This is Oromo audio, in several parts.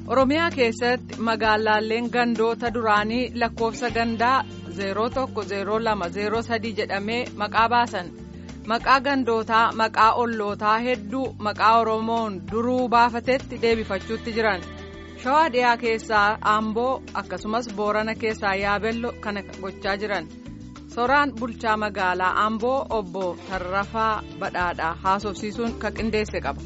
Oromiyaa keessatti magaalaaleen gandoota duraanii lakkoofsa gandaa 010203 jedhamee maqaa baasan maqaa gandootaa maqaa ollootaa hedduu maqaa Oromoon duruu baafatetti deebifachuutti jiran shawaa dhiyaa keessaa Amboo akkasumas Boorana keessaa Yaabello kana gochaa jiran soraan bulchaa magaalaa Amboo obbo Tarrafaa Badhaadhaa haasofsiisuun kan qindeesse qaba.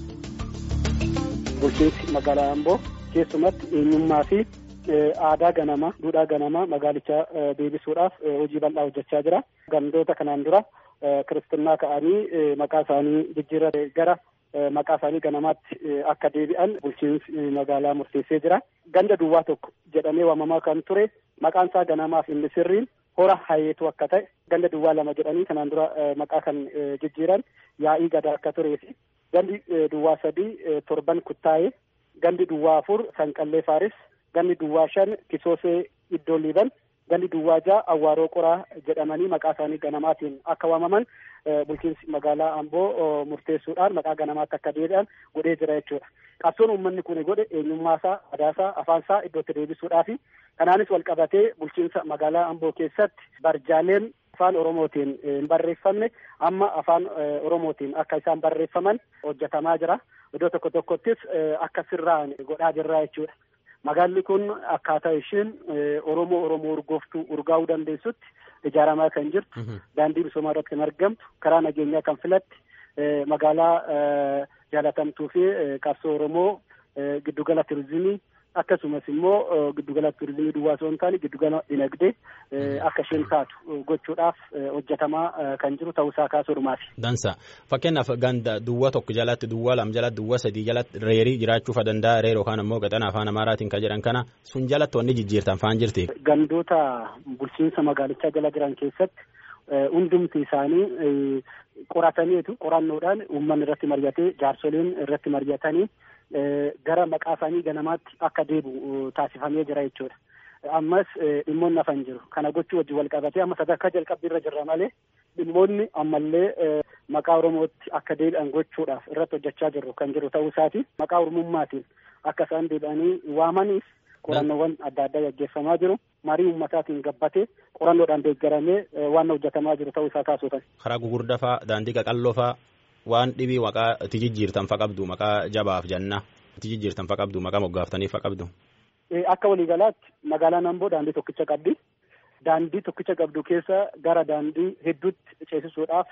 Bulchiinsi magaalaa Amboo. keessumatti eenyummaa fi aadaa ganamaa duudhaa ganamaa magaalichaa deebisuudhaaf hojii bal'aa hojjechaa jira. Gandoota kanaan dura kiristinnaa ka'anii maqaa isaanii jijjiirratee gara maqaa isaanii ganamaatti akka deebi'an bulchiinsi magaalaa murteessee jira. Ganda duwwaa tokko jedhamee waamamaa kan ture maqaan isaa ganamaaf inni sirriin hora hayeetu akka ta'e ganda duwwaa lama jedhanii kanaan dura maqaa kan jijjiiran yaa'ii gadaa akka turee fi gandi duwwaa sadii torban kuttaa'ee gandi duwwaa afur sanqallee faaris gandi duwwaa shan kisoosee iddoo liiban gandi duwwaa ja'a awwaaroo qoraa jedhamanii maqaa isaanii ganamaatiin akka waamaman bulchiinsi magaalaa amboo murteessuudhaan maqaa ganamaatti akka deebi'an godhee jira jechuudha. Qabsoon uummanni kun godhe eenyummaasaa aadaasaa afaansaa iddootti deebisuudhaafi kanaanis wal qabatee bulchiinsa magaalaa amboo keessatti barjaaleen afaan oromootiin hin barreeffamne amma afaan oromootiin akka isaan barreeffaman hojjetamaa jira. Iddoo tokko tokkottis akka sirraan godhaa jirra jechuudha. Magaalli kun akkaataa isheen Oromoo Oromoo urgooftuu urgaa'uu dandeessutti ijaaramaa kan jirtu daandii misoomaa irratti kan argamtu karaa nageenyaa kan filatti magaalaa jaalatamtuu fi qabsoo Oromoo giddugala turizimii akkasumas immoo giddugala turizimii duwwaa osoo hin taane giddugala dinagdee akka isheen taatu gochuudhaaf hojjetamaa kan jiru ta'uusaa kaasuudhumaati. Dansa fakkeenyaaf ganda duwwaa tokko jalatti duwwaa lama jalatti duwwaa sadii jalatti reerii jiraachuu danda'a reer yookaan ammoo gaxana afaan amaaraatiin kan jedhan kana sun jalatti wanni jijjiirtan faan jirti. Gandoota bulchiinsa magaalichaa jala jiran keessatti hundumti isaanii qorataniitu qorannoodhaan uummanni irratti mari'atee jaarsoliin irratti mari'atanii gara maqaa isaanii ganamaatti akka deebi'u taasifamee jira jechuudha. Ammas dhimmoonni hafan jiru. Kana gochuu wajjin wal qabatee amma sadarkaa jalqabbii irra jirra malee dhimmoonni ammallee maqaa Oromootti akka deebi'an gochuudhaaf irratti hojjechaa jirru kan jiru ta'uu isaati. Maqaa Oromummaatiin akka isaan deebi'anii waamaniif qorannoowwan adda addaa gaggeeffamaa jiru. Marii uummataatiin gabbatee qorannoodhaan deeggaramee waan hojjetamaa jiru ta'uu isaa kaasuutan. Karaa gugurdaa fa'aa daandii qaqalloo fa'aa waan dhibii maqaa itti jijjiirtan fa qabdu maqaa jabaaf jannaa itti jijjiirtan fa qabdu maqaa moggaaftanii fa qabdu. Akka waliigalaatti magaalaan Amboo daandii tokkicha qabdi. Daandii tokkicha qabdu keessa gara daandii hedduutti ceesisuudhaaf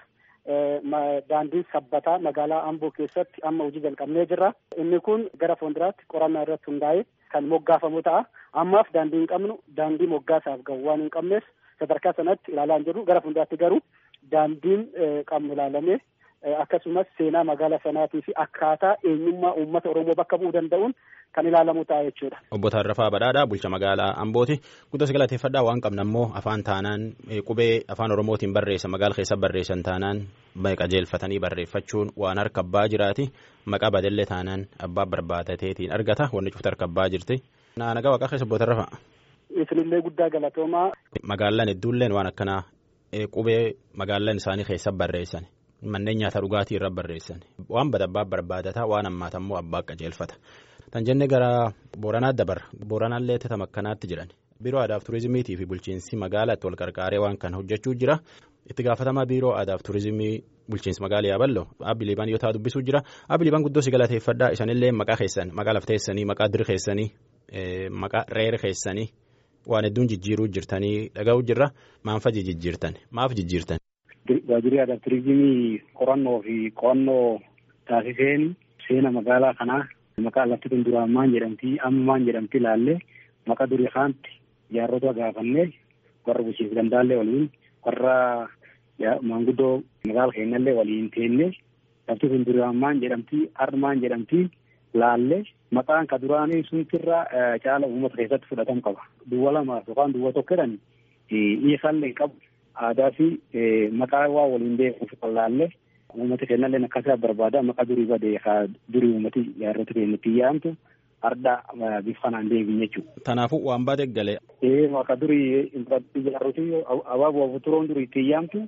daandiin sabbataa magaalaa Amboo keessatti amma hojii jalqabnee jirra. Inni kun gara fuulduraatti qorannaa irratti hundaa'ee kan moggaafamu ta'a. Ammaaf daandii hin qabnu daandii moggaasaaf gahu waan hin qabneef sadarkaa sanatti ilaalaa hin jirru gara fuulduraatti garuu daandiin qabnu ilaalamee akkasumas seenaa magaalaa sanaatii fi akkaataa eenyummaa uummata Oromoo bakka bu'uu danda'uun kan ilaalamu ta'a jechuudha. Obbo Tarrafaa Badhaadhaa bulcha magaalaa Ambooti. Guddas galateeffadhaa waan qabna immoo afaan taanaan qubee afaan Oromootiin barreessa magaala keessa barreessan taanaan qajeelfatanii barreeffachuun waan harka abbaa jiraati. Maqaa badallee taanaan abbaa barbaadateetiin argata wanni cufti harka abbaa jirti. Nagaa waaqaa keessa Obbo Tarrafaa. Isinillee guddaa galatoomaa. Magaalaan hedduulleen waan akkanaa qubee magaalaan isaanii keessa barreessan. Manneen nyaata dhugaatii irra barreessan waan badabbaa barbaadataa waan ammaata immoo abbaa qajeelfata. Tan jenne gara Booranaa dabarra. Booranaallee tama akkanaatti jiran. Biiroo Aadaaf Turizimiitii fi bulchiinsi magaalaatti wal qarqaaree waan kana hojjechuu jira. Itti gaafatamaa Biiroo Aadaaf Turizimii bulchiinsi magaalaa Yaaballoo Abbi Liibaan yoo ta'a dubbisuu jira. Abbi Liibaan guddoo si galateeffadhaa. Isanillee maqaa keessan maqaa lafteessanii maqaa diri keessanii maqaa reera keessanii waan hedduun jijjiiruu jirtanii dhaga'uu jirra. Maanfa jijjiirtan maaf jijjiirtan? Waajjirri aadaa turizimii qorannoo fi qo'annoo taasiseen seena magaalaa kanaa maqaa lafti kun duraan maan jedhamti amma maan jedhamti ilaallee maqaa durii kaanti jaarrota gaafannee warra bulchiinsa gandaallee waliin warra maanguddoo magaala keenyallee waliin teennee lafti kun duraan maan jedhamti har'a maan jedhamti laallee maqaan ka duraanii suntirra caala uummata keessatti fudhatama qaba. Duwwa lamaaf yookaan duwwa tokko jedhan dhiisallee qabu. aadaa fi maqaa waa waliin beekuuf qallaallee uummata keenyallee akkasitti barbaada maqaa durii badee haa durii uummati jaarrota keenyatti yaamtu arda bifa kanaan deebiin jechuudha. Kanaafuu waan baate galee. Ee maqaa durii jaarroti abaaboo turoon durii itti yaamtu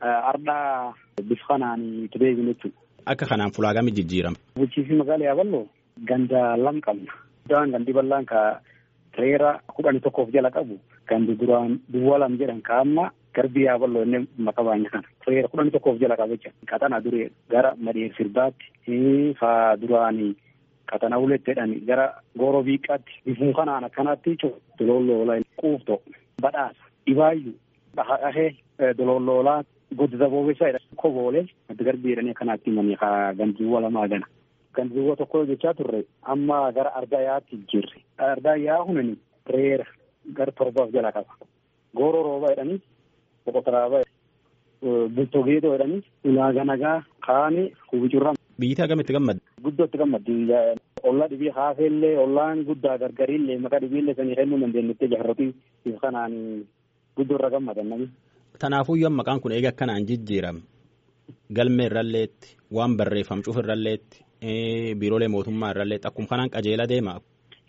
arda bifa kanaan itti deebiin jechuudha. Akka kanaan fulaagamii jijjiirama. Bulchiinsi magaalaa Yaaballoo ganda lam qabna. guddaan gandi bal'aan ka reera kudhanii tokkoof jala qabu gandi duraan duwwaa lam jedhan ka amma garbii yaaballoo inni maqaa baay'ina kana reera kudhanii tokkoof jala qaba jecha qaxana duree gara madheer sirbaatti fa duraanii qaxana uletti jedhani gara gooroo biiqqaatti bifuun kanaan akkanaatti dololoola quufto badhaasa dhibaayyuu dhahee dololoolaa godda boobessa jedha koboolee adda garbii jedhanii akkanaatti himanii ka gandiiwwa lamaa gana. gandiiwwa tokko jechaa turre amma gara ardaayaatti jirre ardaayaa hunani reera gara torbaaf jala qaba gooroo rooba jedhanii boqotaraaba bultoo geedoo jedhanii ulaaga nagaa kaani kubicurra. Biyyi agamitti gammadde? Guddootti gammaddi. Ollaa dhibii haafeellee ollaan guddaa gargariillee maqaa dhibiillee sanii kennuu dandeenyettee jaarrotii if kanaan guddoo irra gammadan namni. Tanaafuyyuu maqaan kun eega akkanaan jijjiirame galmee irralleetti waan barreeffam cuuf irralleetti biiroolee mootummaa irralleetti akkuma kanaan qajeela deema.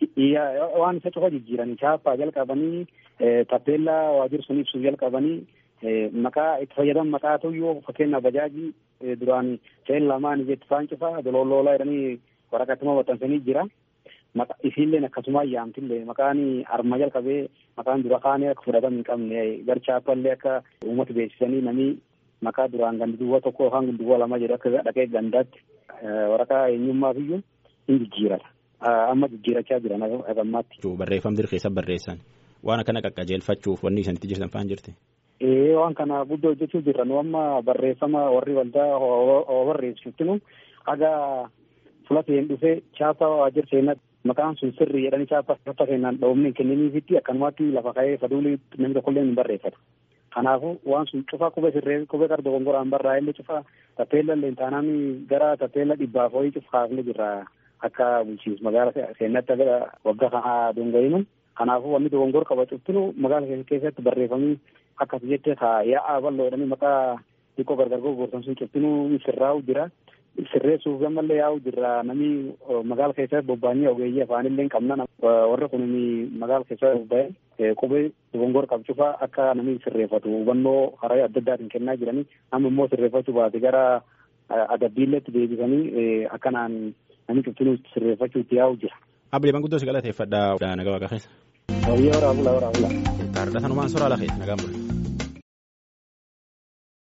Waan isa cufa jijjiiranii chaappaa jalqabanii tappeellaa waajjira sun ibsuuf jalqabanii maqaa itti fayyadaman maqaa tuyyuu fakkeenyaaf bajaajii duraan seen lamaan ijeetti faan cufaa dololoolaa jedhanii waraqatuma maxxansanii jira. Isiilleen akkasuma ayyaamtillee maqaan arma jalqabee maqaan dura kaanee akka fudhatama hin qabne gar chaappallee akka uummata beeksisanii namni maqaa duraan gandi duwwaa tokko yookaan duwwaa lama jedhu akka dhaqee gandaatti waraqaa eenyummaaf iyyuu hin jijjiirata. Amma jijjiirachaa jiran agammaatti. Barreeffam dirqeessa barreessan waan akkana qaqqajeelfachuuf wanni isinitti jirtan faan jirti. Ee waan kana guddoo hojjechuu jirra nu amma barreeffama warri waldaa barreessitinu haga fulateen dhufee chaappaa waajjira seenatti maqaan sun sirrii jedhanii chaappaa chaappaa seenaan dhoofne kenniniifitti akkanumatti lafa ka'ee faduulii namni tokkollee hin barreeffatu. Kanaafuu waan sun cufa qubee sirree qubee qarda gongoraan barraa illee cufa tappeella illee taanaan gara tappeella dhibbaaf horii cufa kaafne jirra akka bulchiinsa magaala seenatti aga waggaa kana dongayinu. Kanaafuu wanni dogongor qaba cuftinu magaala keessatti barreeffamii akkas jette ka yaa'aa bal'oo jedhanii maqaa xiqqoo gargar gurgurtan sun cuftinuu sirraa'u jira. Sirreessuuf gammallee yaa'u jira namni magaala keessatti bobba'anii ogeeyyii afaanillee hin qabna warri kun magaala keessatti bobba'ee qubee dogongor qabcufaa akka namni sirreeffatu hubannoo karaa adda addaatiin kennaa jiranii amma immoo sirreeffachuu baate gara adabbiilleetti deebisanii akkanaan namni cuftinuu sirreeffachuutti yaa'u jira. Abdiiman guddoo si galateeffadha nagaa waaqa keessa. Wayyaa waraabula waraabula. Taardasanumaan soraa lafee nagaan bulu.